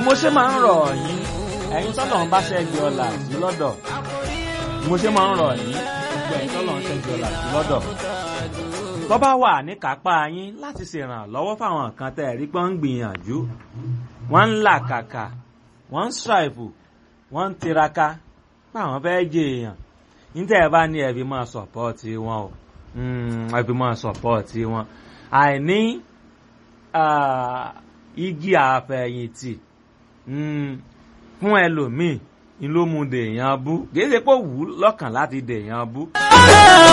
mo ṣe máa ń rọ̀ yín ẹ̀yin tọ́lọ̀ ń bá ṣẹ́gi ọ̀la sí lọ́dọ̀ mo ṣe máa ń rọ̀ yín gbogbo ẹ̀yin tọ́lọ̀ ń ṣẹ́gi ọ̀la sí lọ́dọ̀ tó bá wà ní kápá yín láti ṣèrànlọ́wọ́ fáwọn kan tẹ́ ẹ̀ rí pé wọ́n ń gbìyànjú wọ́n ń làkàkà wọ́n ń ṣàìfù wọ́n ń tiraka báwọn fẹ́ jẹ èèyàn níta ẹ bá ní ẹbí máa sọpọ́ọ̀tì wọn o ẹbí máa sọpọ́ọ̀tì wọn àìní igi àfẹ̀yìntì fún ẹlòmíì ni ló mú dèèyàn bú kì í ṣe pé ó wù ú lọ́kàn láti dèèyàn bú.